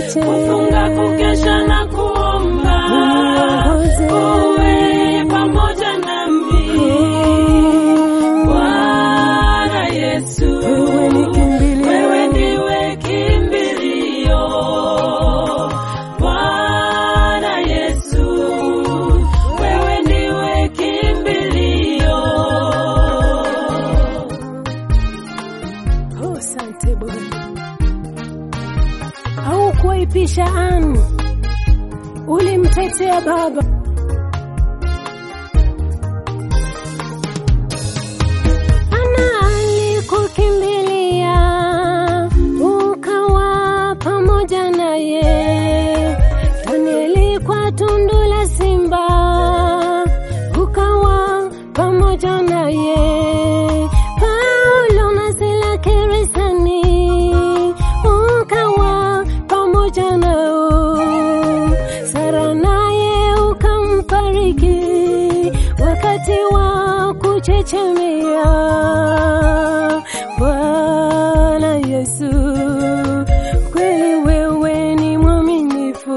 niache, kufunga, kukesha na kuomba, uniongoze. uwe pamoja nami. Bwana Yesu, Wewe ni kimbilio. wewe ndiwe kimbilio. Bwana Yesu, wewe ndiwe kimbilio. Oh, asante Bwana. Haukuwaipisha Ani, ulimtetea baba. Ana alikukimbilia, ukawa pamoja naye. Danieli kwa tundu la simba, ukawa pamoja naye. Paulo na Sila gerezani, ukawa pamoja nao. Sara naye ukambariki wakati wa kuchechemea. Bwana Yesu, kweli wewe ni mwaminifu.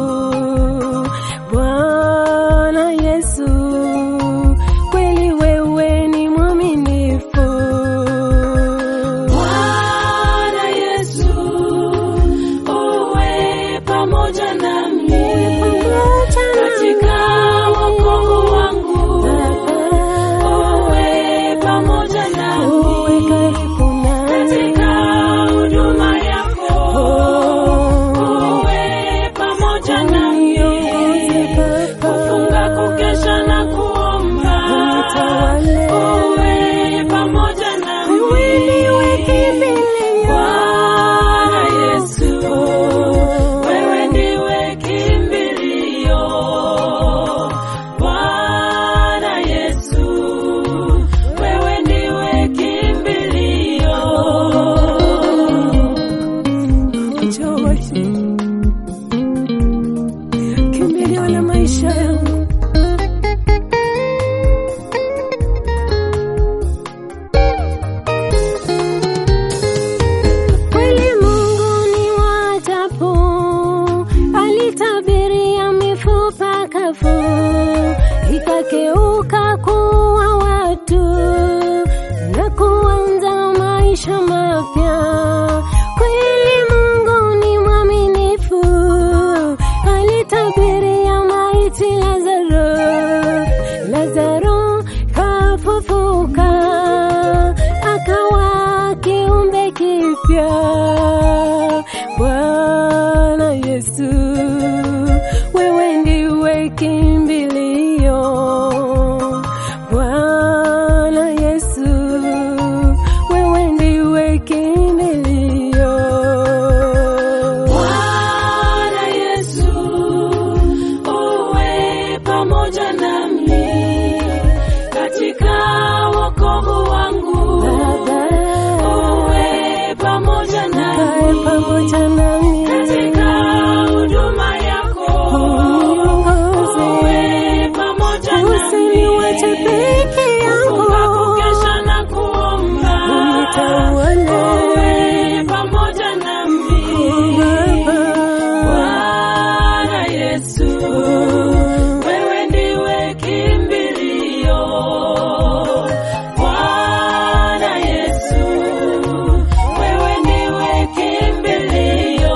Bwana Yesu, kweli wewe ni mwaminifu. Bwana Yesu, uwe pamoja nami katika wokovu wangu, uwe pamoja nami katika huduma yako, uwe pamoja nami kufunga, kukesha na kuomba, uwe pamoja nami. Bwana Yesu, wewe ndiwe kimbilio. Bwana Yesu, wewe ndiwe kimbilio. Kimbilio la maisha yangu. Kweli Mungu ni wa ajabu, alitabiria mifupa kavu ikageuka kuwa watu na kuanza maisha mapya. Kweli Mungu ni mwaminifu, alitabiria maiti Lazaro, Lazaro kafufuka akawa kiumbe kipya. Bwana Yesu, wewe ndiwe kimbilio. Bwana Yesu, wewe ndiwe kimbilio. Bwana Yesu, uwe pamoja nami katika wokovu wangu, Baba, uwe pamoja kae nami pamoja nami. katika huduma yako, Uniongoze. uwe pamoja nami Usiniwache peke yangu. kufunga, kukesha na kuomba, Unitawale. uwe pamoja nami Bwana Yesu, wewe ndiwe kimbilio. Bwana Yesu, wewe ndiwe kimbilio.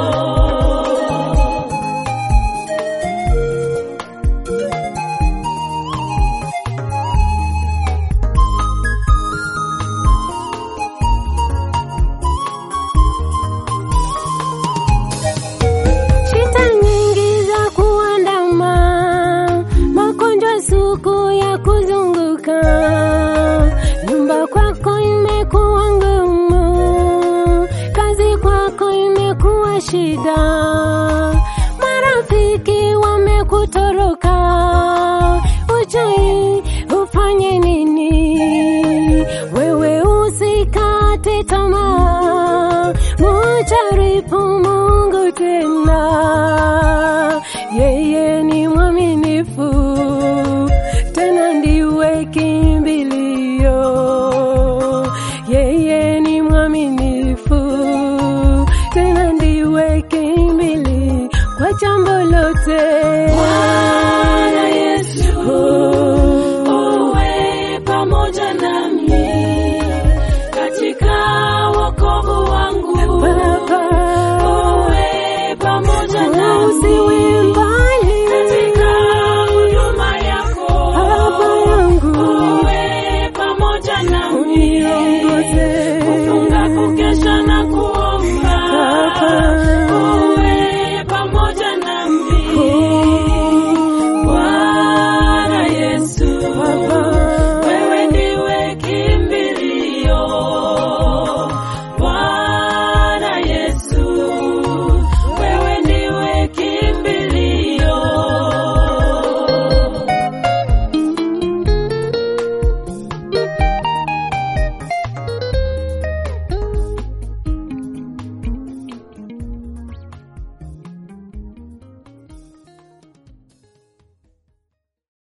Shida nyingi za kuandama, magonjwa sugu ya kuzunguka, nyumba kwako imekuwa ngumu, kazi kwako imekuwa shida, marafiki wamekutoroka, ujui ufanye nini? Wewe usikate tamaa, mujaribu Mungu tena, yeye ni mwaminifu, tena ndiwe kimbilio, yeye ni mwaminifu, tena ndiwe kimbilio. jambo lote.